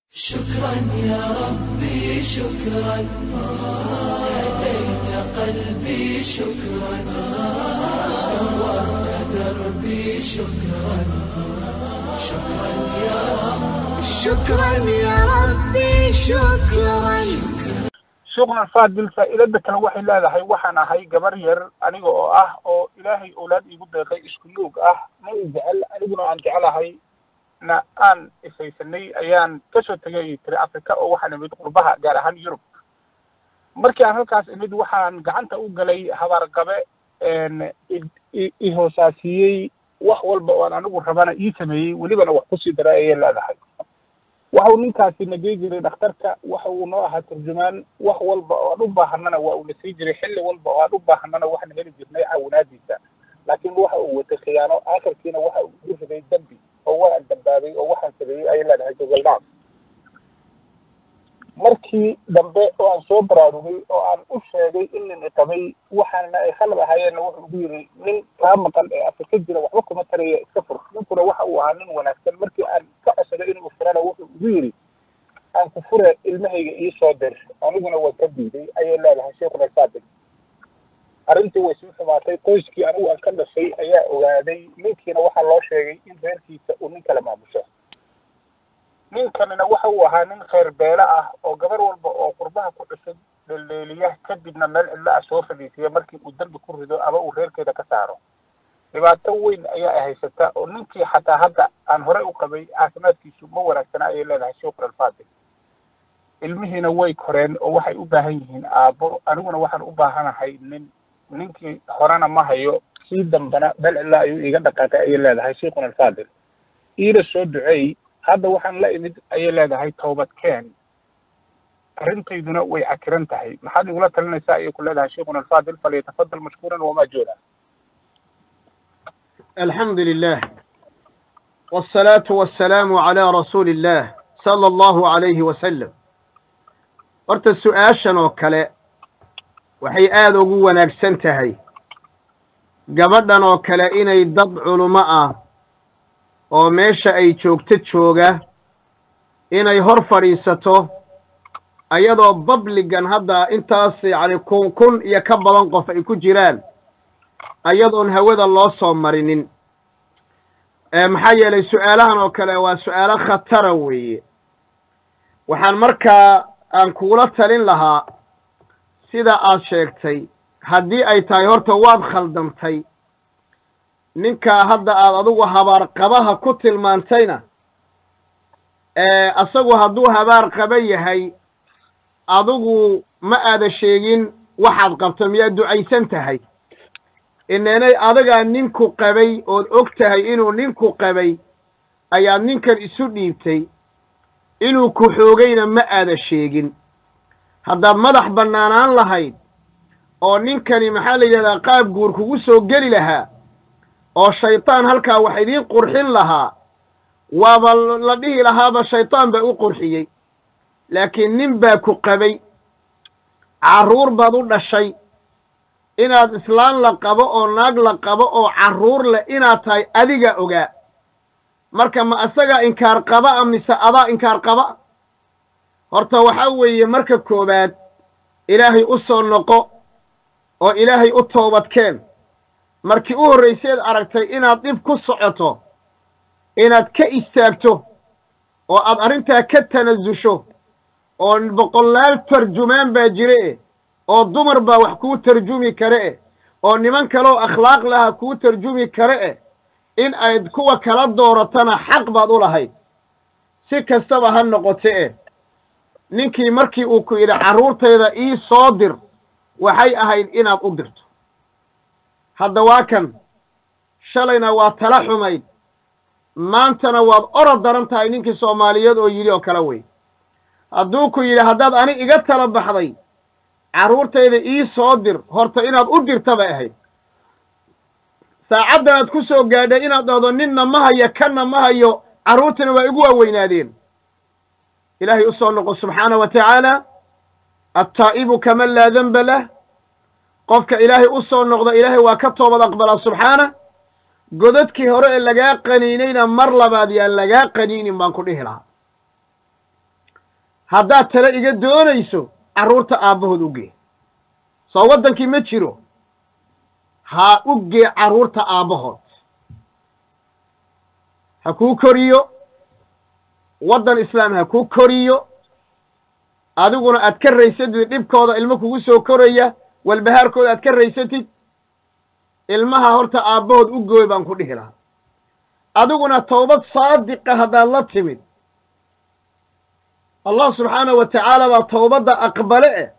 شكرا يا ربي شكرا هديت قلبي شكرا نورت دربي شكرا شكرا يا رب شكرا يا ربي شكرا shukran faadil faa'iidada kale waxay leedahay waxaan ahay gabar yar aniga oo ah oo ilaahay owlaad iigu deeqay isku luug ah ma i jecel aniguna aan jecelahay na aan isaysanay ayaan kasoo tegay tiri africa oo waxaan imid qurbaha gaar ahaan yurub markii aan halkaas imid waxaan gacanta u galay habaarqabe ihoosaasiyey wax walba oo aan anigu rabana ii sameeyey welibana wax kusii dara ayay leedahay waxa uu ninkaasi nagey jiray dhakhtarka waxa uu noo ahaa turjumaan wax walba oo aan u baahanana waa uuna sii jiray xilli walba oo aan u baahanana waxaan heli jirnay caawinaadiisa laakiin waxa uu watay khiyaano aakhirkiina waxa uu igu riday dembi oo waan dambaabay oo waxaan sameeyey ayay leedahay gogoldhaaf markii dambe oo aan soo baraarugay oo aan u sheegay in nin iqabay waxaana ay khalad ahaayeenna wuxuu ugu yidhi nin kaa maqan ee afrika jira waxba kuma taraya iska fur ninkuna waxa uu ahaa nin wanaagsan markii aan ka codsaday inuu furana wuxuu ugu yidhi aan ku fure ilmahayga ii soo dir aniguna waan ka diiday ayay leedahay sheikhuna saadiq arrintii way sii xumaatay qoyskii anigu aan ka dhashay ayaa ogaaday ninkiina waxaa loo sheegay in reerkiisa uu nin kale maamusho ninkanina waxa uu ahaa nin khayr beele ah oo gabar walba oo qurbaha ku cusub dheldheeliya kadibna meel cidlo ah soo fadhiisiya markii uu dembi ku rido ama uu reerkeeda ka saaro dhibaato weyn ayaa haysata oo ninkii xataa hadda aan horey u qabay caafimaadkiisu ma wanaagsana ayay leedahay shukr alfaadil ilmihiina way koreen oo waxay u baahan yihiin aabbo aniguna waxaan u baahanahay nin ninkii horena ma hayo sii dambana meel cidlo ayuu iiga dhaqaaqay ayay leedahay sheikhuna alfaadil iila soo duceey hadda waxaan la imid ayay leedahay toobad keen arrintayduna way cakiran tahay maxaad igula talinaysaa ayay ku leedahay sheikhuna alfaadil falyatafadal mashkuuran wamaa jooda الحمد لله والصلاة والسلام على رسول الله صلى الله عليه وسلم horta su-aashan oo kale waxay aada ugu wanaagsan tahay gabadhan oo kale inay dad culummo ah oo meesha ay joogto jooga inay hor fadhiisato ayadoo babligan hadda intaas yacni kun kun iyo ka badan qof ay ku jiraan ayadoon hawada loo soo marinin maxaa yeelay su-aalahan oo kale waa su-aalo khatara weeye waxaan markaa aan kugula talin lahaa sida aad sheegtay haddii ay tahay horta waad khaldantay ninkaa hadda aad adigu habaar qabaha ku tilmaantayna asagu hadduu habaar qaba yahay adigu ma aada sheegin waxaad qabto miyaad ducaysan tahay ineenay adagaa ninku qabay ood og tahay inuu ninku qabay ayaad ninkan isu dhiibtay inuu ku xoogayna ma aada sheegin haddaad madax bannaanaan lahayd oo ninkani maxaa la yidhahdaa qaab guur kugu soo geli lahaa oo shaydaan halkaa wax idiin qurxin lahaa waaba la dhihi lahaaba shaydaan baa u qurxiyey laakiin nin baa ku qabay carruur baad u dhashay inaad islaan la qabo oo naag la qabo oo carruur leh inaad tahay adiga ogaa marka ma asagaa inkaar qaba a mise adaa inkaar qaba horta waxaa weeye marka koowaad ilaahay u soo noqo oo ilaahay u toobadkeen markii u horrayseed aragtay inaad dhib ku socoto inaad ka istaagto oo aad arrintaa ka tanasusho oo boqolaal tarjumaan baa jire e oo dumar baa wax kuu tarjumi kare eh oo niman kaleoo akhlaaq laha kuu tarjumi kare eh in ayd kuwa kala dooratana xaq baad u lahayd si kastaba ha noqote eh ninkii markii uu ku yidhi carruurtayda ii soo dir waxay ahayd inaad u dirto hadda waa kan shalayna waa tala xumayd maantana waad orod daran tahay ninkii soomaaliyeed oo yidhi oo kale wey hadduu ku yidhi haddaad ani iga tala baxday carruurtayda ii soo dir horta inaad u dirta bay ahayd saacaddan aad ku soo gaadhay inaad dhahdo ninna ma hayo kanna ma hayo carruurtana waa igu waaweynaadeen ilaahay u soo noqo subxaana wa tacaala attaa'ibu kaman laa denba lah qofka ilaahay u soo noqda ilaahay waa ka toobad aqbalaa subxaana godadkii hore ee lagaa qaniinayna mar labaad yaan lagaa qaniinin baan ku dhihi lahaa haddaad tale iga doonayso carruurta aabbahood u gee soo waddankii ma jiro ha u gee carruurta aabbahood ha kuu koriyo waddan islaam ha kuu koriyo adiguna aad ka raysatid dhibkooda ilmo kugu soo koraya walbahaarkooda aad ka raysatid ilmaha horta aabbahood u gooy baan ku dhihi lahaa adiguna towbad saadiqa haddaad la timid allah subxaanahu wa tacaala baa towbadda aqbale eh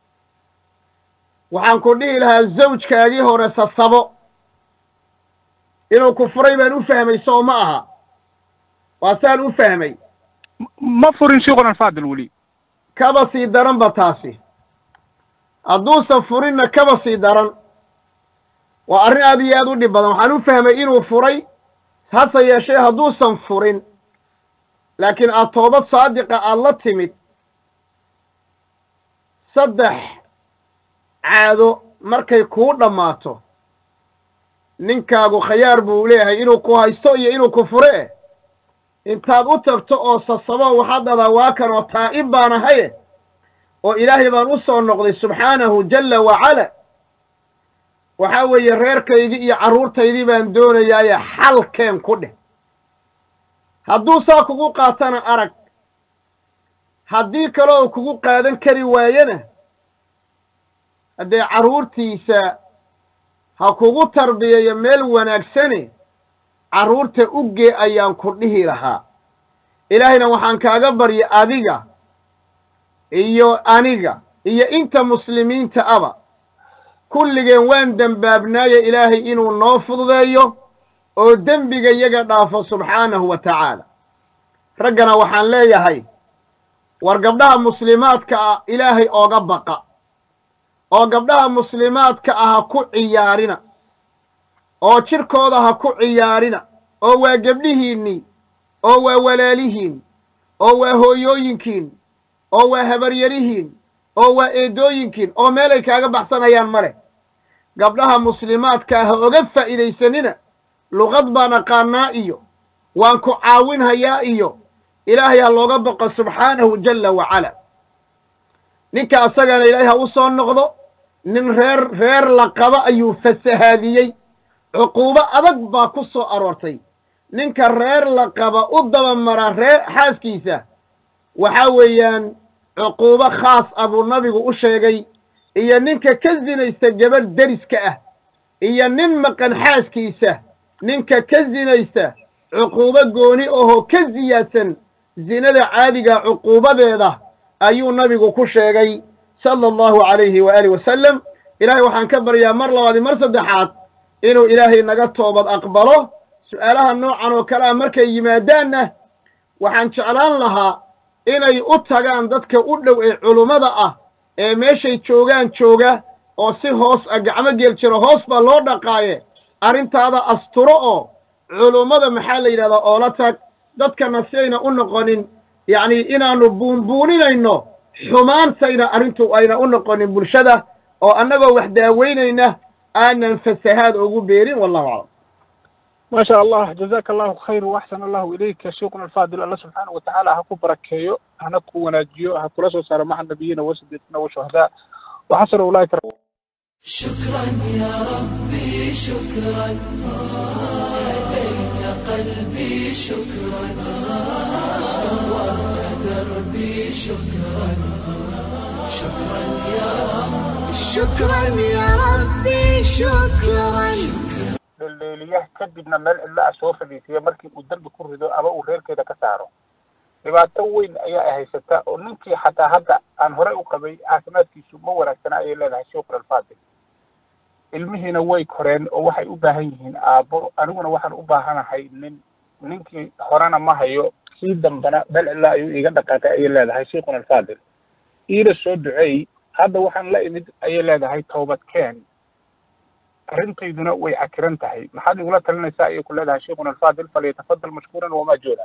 waxaan ku dhihi lahaa zawjkaagii hore sasabo inuu ku furay baan u fahmay soo ma aha waa saan u fahmay ma furin sheikhuna alfaadil weli kaba sii daran ba taasi hadduusan furinna kaba sii daran waa arrin aad iyo aad u dhib badan waxaan u fahmay inuu furay hase yeeshee hadduusan furin laakiin aad toobad saadiqa aad la timid saddex caado markay kuu dhammaato ninkaagu khayaar buu leeyahay inuu ku haysto iyo inuu ku fure eh intaad u tagto oo sasabo waxaad dhadaa waa kan oo taa'ib baan ahaye oo ilaahay baan u soo noqday subxaanahu jalla wacala waxaa weeye reerkaydii iyo carruurtaydii baan doonayaaye xalkeen ku dheh hadduu saa kugu qaatana arag haddii kale oo kugu qaadan kari waayena haddee carruurtiisa ha kugu tarbiyayo meel wanaagsane carruurta u gee ayaan ku dhihi lahaa ilaahayna waxaan kaaga barya adiga iyo aniga iyo inta muslimiinta aba kulligeen waan dembaabnaaye ilaahay inuu noo fududeeyo oo dembiga yaga dhaafo subxaanahu wa tacaala raggana waxaan leeyahay war gabdhaha muslimaadka ah ilaahay ooga baqa oo gabdhaha muslimaadka ah ha ku ciyaarina oo jidhkooda ha ku ciyaarina oo waa gebdhihiinnii oo waa walaalihiin oo waa hooyooyinkiin oo waa habaryarihiin oo waa eedooyinkiin oo meelay kaaga baxsanayaan ma leh gabdhaha muslimaadka ah ha oga faa'iidaysanina luqad baan aqaanaa iyo waan ku caawinhayaa iyo ilaahay ha looga baqo subxaanahu jalla wacala ninka asagana ilaahay ha u soo noqdo nin reer reer la qaba ayuu fasahaadiyey cuquubo adag baa ku soo aroortay ninka reer la qaba u dabamara reer xaaskiisa waxaa weeyaan cuquubo khaas ah buu nabigu u sheegay iyo ninka ka sinaysta gabadh deriska ah iyo nin maqan xaaskiisa ninka ka sinaysta cuquubo gooni ahoo ka siyaadsan zinada caadiga cuquubadeeda ayuu nabigu ku sheegay sala allahu calayhi waaalih wasalam ilaahay waxaan ka baryaa mar labaadi mar saddexaad inuu ilaahay naga toobad aqbalo su'aalaha noocan oo kale ah markay yimaadaanna waxaan jeclaan lahaa inay u tagaan dadka u dhow ee culummada ah ee meeshay joogaan jooga oo si hoos ah gacmo geel jiro hoos baa loo dhaqaaye arrintaada asturo oo culummada maxaa la yidhahdaa oola tag dadkana si ayna u noqonin yacni inaannu buunbuuninayno xumaantayna arrintu ayna u noqonin bulshada oo annagoo wax daaweynayna aanan fasahaad ugu beerin wallahu aclam ما شاء الله جزاك الله خير واحسن الله اليك شيخنا الفاضل الله سبحانه وتعالى هكو بركيو هنكو وناجيو هكو رسول صار مع النبيين وسدتنا وشهداء وحسن اولئك شكرا يا ربي شكرا هديت قلبي شكرا نورت دربي شكرا شكرا يا رب شكرا يا ربي شكرا dheeldheeliyaha kadibna meel cidlo ah soo fadhiisiya markii uu dembi ku rido ama uu reerkeeda ka saaro dhibaato weyn ayaa ay haysataa oo ninkii xataa hadda aan horey u qabay caafimaadkiisu ma wanaagsana ayay leedahay sheikh alfaadil ilmihiina way koreen oo waxay u baahan yihiin aabbo aniguna waxaan u baahanahay nin ninkii horena ma hayo kii dambana meel cidlo ayuu iiga dhaqaaqay ayay leedahay sheikhuna alfaadil iila soo duceey hadda waxaan la imid ayay leedahay toobad keen arrintayduna way cakiran tahay maxaad igula talinaysaa ayay ku leedahay sheikhuna alfaadil falyatafadal mashkuuran wamaajuura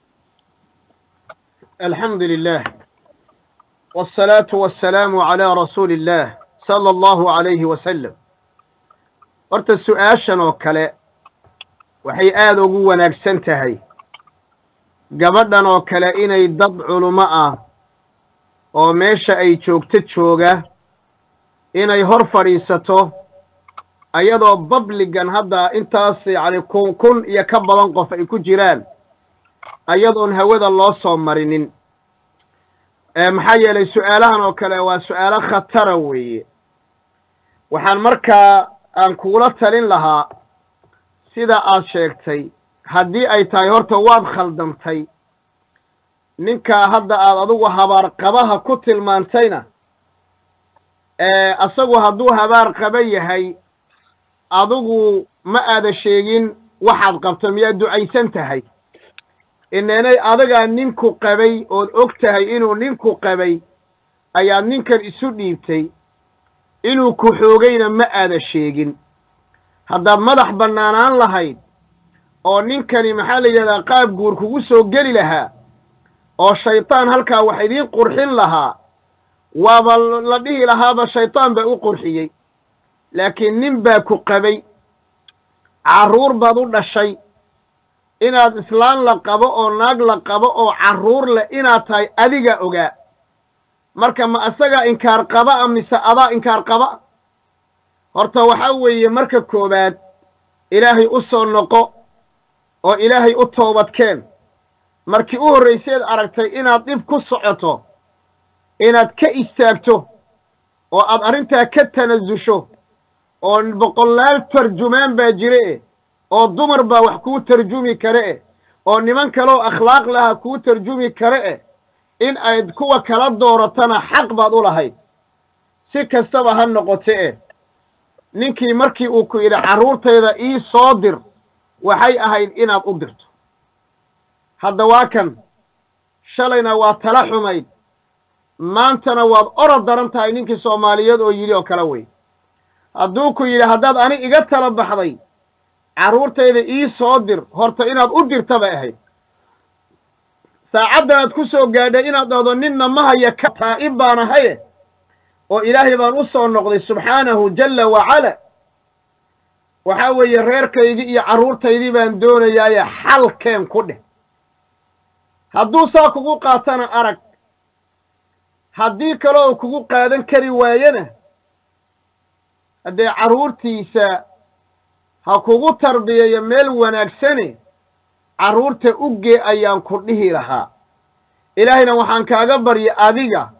الحمد لله والصلاة والسلام على رسول الله صلى الله عليه وسلم horta su-aashan oo kale waxay aada ugu wanaagsan tahay gabadhan oo kale inay dad culummo ah oo meesha ay joogto jooga inay hor fadhiisato ayadoo babligan hadda intaas yacni kun kun iyo ka badan qof ay ku jiraan ayadoon hawada loo soo marinin maxaa yeelay su-aalahan oo kale waa su-aalo khatara weeye waxaan markaa aan kugula talin lahaa sida aad sheegtay haddii ay tahay horta waad khaldamtay ninkaa hadda aad adigu habaar qabaha ku tilmaantayna asagu hadduu habaar qaba yahay adigu ma aada sheegin waxaad qabto miyaad ducaysan tahay ineenay adagaa ninku qabay ood og tahay inuu ninku qabay ayaad ninkan isu dhiibtay inuu ku xoogayna ma aada sheegin haddaad madax bannaanaan lahayd oo ninkani maxaa la yidhahdaa qaab guur kugu soo geli lahaa oo shaydaan halkaa wax idiin qurxin lahaa waaba la dhihi lahaaba shaydaan baa u qurxiyey laakiin nin baa ku qabay carruur baad u dhashay inaad islaan la qabo oo naag la qabo oo carruur leh inaad tahay adiga ogaa marka ma asagaa inkaar qaba a mise adaa inkaar qaba horta waxaa weeye marka koowaad ilaahay u soo noqo oo ilaahay u toobadkeen markii u horrayseed aragtay inaad dhib ku socoto inaad ka istaagto oo aad arrintaa ka tanasusho oo boqolaal tarjumaan baa jire e oo dumar baa wax kuu tarjumi kare e oo niman kaleoo akhlaaq laha kuu tarjumi kare e in ayd kuwa kala dooratana xaq baad u lahayd si kastaba ha noqote e ninkii markii uu ku yidhi carruurtayda ii soo dir waxay ahayd inaad u dirto hadda waa kan shalayna waa tala xumayd maantana waad orod daran tahay ninkii soomaaliyeed oo yidhi oo kale wey hadduu ku yidhi haddaad ani iga tala baxday carruurtayda ii soo dir horta inaad u dirta bay ahayd saacaddan aad ku soo gaadhay inaad dhahdo ninna ma haya ka taa'ib baan ahaye oo ilaahay baan u soo noqday subxaanahu jalla wacala waxaa weeye reerkaydii iyo carruurtaydii baan doonayaaye xalkeen ku dheh hadduu saa kugu qaatana arag haddii kale oo kugu qaadan kari waayena haddee carruurtiisa ha kugu tarbiyayo meel wanaagsane carruurta uggee ayaan ku dhihi lahaa ilaahayna waxaan kaaga barya adiga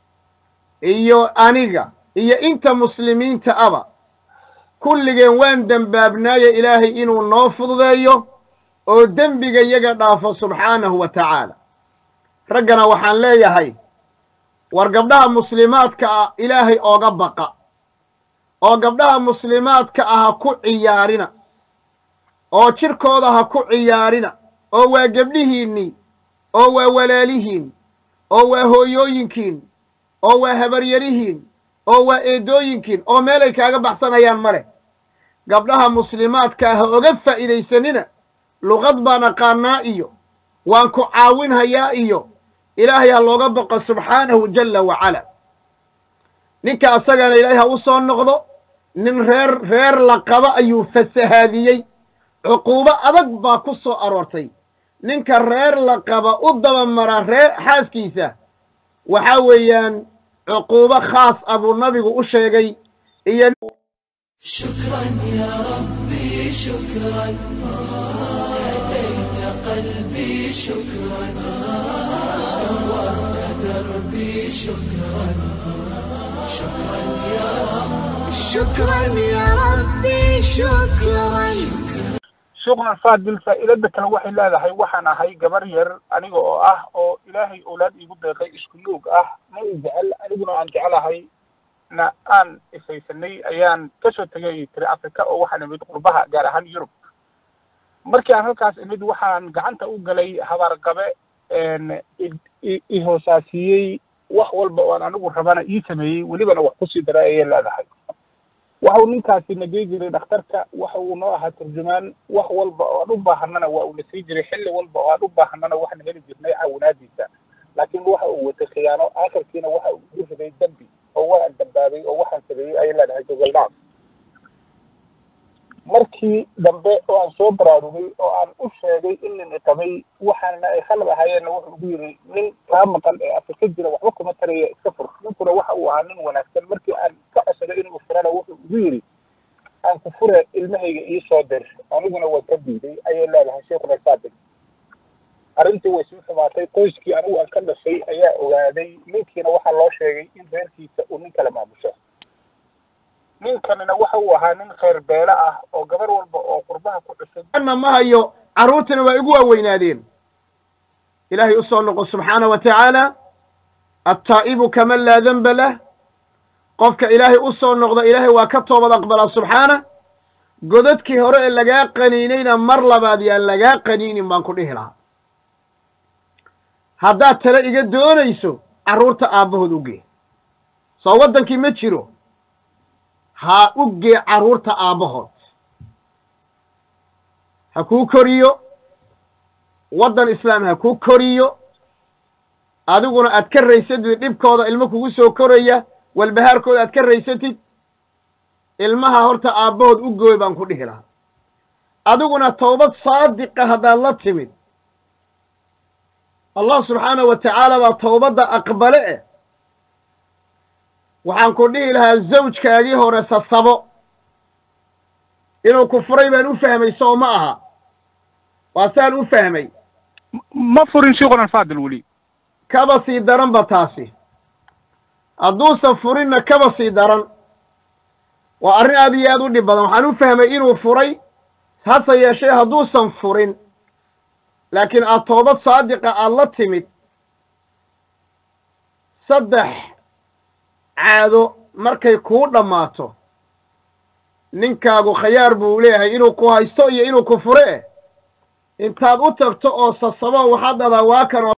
iyo aniga iyo inta muslimiinta aba kulligeen waan dembaabnaaye ilaahay inuu noo fududeeyo oo dembiga yaga dhaafo subxaanahu wa tacaala raggana waxaan leeyahay war gabdhaha muslimaadka ah ilaahay ooga baqa oo gabdhaha muslimaadka ah ha ku ciyaarina oo jirkooda ha ku ciyaarina oo waa gebdhihiinnii oo waa walaalihiin oo waa hooyooyinkiin oo waa habaryarihiin oo waa eedooyinkiin oo meelay kaaga baxsanayaan ma leh gabdhaha muslimaadka ah ha oga faa'iidaysanina luqad baan aqaanaa iyo waan ku caawinhayaa iyo ilaahay ha looga baqo subxaanahu jalla wacala ninka asagana ilaahay ha u soo noqdo nin reer reer la qaba ayuu fasahaadiyey cuquubo adag baa ku soo aroortay ninka reer la qaba u dabamara reer xaaskiisa waxaa weeyaan cuquubo khaas ah buu nabigu u sheegay iyo شكرا يا ربي شكرا هديت قلبي شكرا نورت دربي شكرا شكرا يا رب شكرا يا ربي شكرا shukran faadil faa'iidada kale waxay leedahay waxaan ahay gabar yar aniga oo ah oo ilaahay owlaad iigu deeqay isku nuug ah ma i jecel aniguna aan jecelahay na aan isaysanay ayaan kasoo tegay tiri africa oo waxaan imid qurbaha gaar ahaan yurub markii aan halkaas imid waxaan gacanta u galay habaarqabe ihoosaasiyey wax walba oo aan anigu rabana ii sameeyey welibana wax kusii daray ayay leedahay waxau ninkaasi na gey jiray dhakhtarka waxa uu noo ahaa turjumaan wax walba oo aan u baahanana waa uuna sii jiray xilli walba oo aan u baahanana waxaan heli jirnay caawinaadiisa laakiin waxa uu watay khiyaano aakhirkiina waxa uu igu riday dembi oo waan dambaabay oo waxaan sameeyey ayay leedahay gogol dhaaf markii dambe oo aan soo baraarugay oo aan u sheegay in nin iqabay waxaana ay khalad ahaayeenna wuxuu ugu yiri nin kaa maqan ee afrika jira waxba kuma taraya iska fur ninkuna waxa uu ahaa nin wanaagsan markii aan ka codsaday inuu furana wuxuu ugu yiri aan ku fure ilmahayga ii soo dir aniguna waan ka diiday ayay leedahay sheekuna saadiq arrintii way sii xumaatay qoyskii anigu aan ka dhashay ayaa ogaaday ninkiina waxaa loo sheegay in reerkiisa uu nin kala maamusho ninkanina waxa uu ahaa nin kheyr beele ah oo gabar walba oo qurbaha ku cusub anna ma hayo carruurtina waa igu waaweynaadeen ilaahay u soo noqo subxaana wa tacaala attaa'ibu kaman laa denba lah qofka ilaahay u soo noqda ilaahay waa ka toobad aqbalaa subxaana godadkii hore ee lagaa qaniinayna mar labaad yaan lagaa qaniinin baan ku dhihi lahaa haddaad tale iga doonayso carruurta aabbahood u gee soo waddankii ma jiro ha u gee carruurta aabbahood ha kuu koriyo waddan islaam ha kuu koriyo adiguna aad ka raysatid dhibkooda ilmo kugu soo koraya walbahaarkooda aad ka raysatid ilmaha horta aabbahood u gooy baan ku dhihi lahaa adiguna towbad saadiqa haddaad la timid allah subxaanahu wa tacaala baa towbadda aqbale eh waxaan ku dhihi lahaa zawjkaagii hore sasabo inuu ku furay baan u fahmay soo ma aha waa saan u fahmay ma furin sheekuna alfaadil weli kaba sii daran ba taasi hadduusan furinna kaba sii daran waa arrin aad iyo aad u dhib badan waxaan u fahmay inuu furay hase yeeshee hadduusan furin laakiin aad toobad saadiqa aad la timid saddex caado markay kuu dhammaato ninkaagu khayaar buu leeyahay inuu ku haysto iyo inuu ku fure eh intaad u tagto oo sasabo waxaad dhadaa waa kan oo